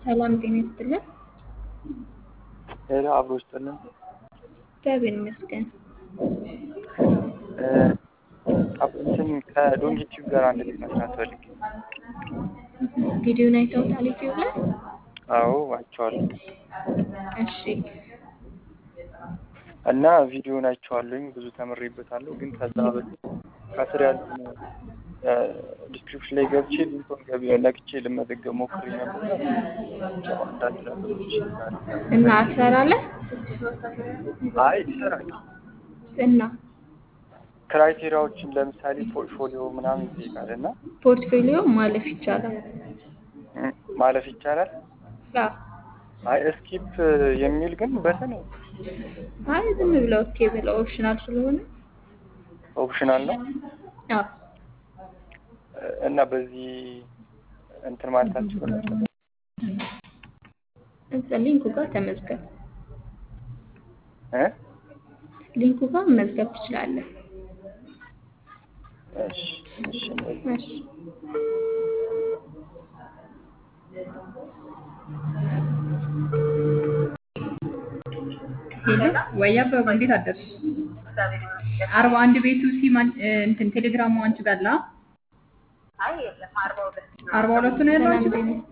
ሰላም ጤና ይስጥልን። ሄሎ አብሮ ይስጥልን። እግዚአብሔር ይመስገን። እንትን ከዶንጊቲቭ ጋር አንድ ላይ መስራት ፈልጌ። ቪዲዮን አይተውታል ዩቲዩብ ላይ? አዎ አይቼዋለሁ። እሺ እና ቪዲዮን አይቼዋለሁኝ ብዙ ተምሬበታለሁ። ግን ከዛ በፊት ከስር ያለውን ዲስክሪፕሽን ላይ ገብቼ ሊንኩን ገቢ ነክቼ ልመዘገብ ሞክሬ ነበር። አንዳንድ ነገሮች እና ትሰራለህ? አይ ይሰራል። እና ክራይቴሪያዎችን ለምሳሌ ፖርትፎሊዮ ምናምን ይጠይቃል እና ፖርትፎሊዮ ማለፍ ይቻላል። ም፣ ማለፍ ይቻላል። አዎ። አይ ስኪፕ የሚል ግን በተን አይ ዝም ብለው ኦኬ ብለው ኦፕሽናል ስለሆነ ኦፕሽናል ነው አዎ እና በዚህ እንትን ማለታችሁ እዛ ሊንኩ ጋር ተመዝገብ። እ ሊንኩ ጋር መመዝገብ ትችላለህ። እሺ እሺ እሺ ሄሎ ወይ አበባ እንዴት አደርሽ? አርባ አንድ ቤቱ ሲማን እንትን ቴሌግራሙ አንቺ ጋር አለ? አርባ ሁለቱ ነው ያለው አንቺ ሰላም ጋር? ጤና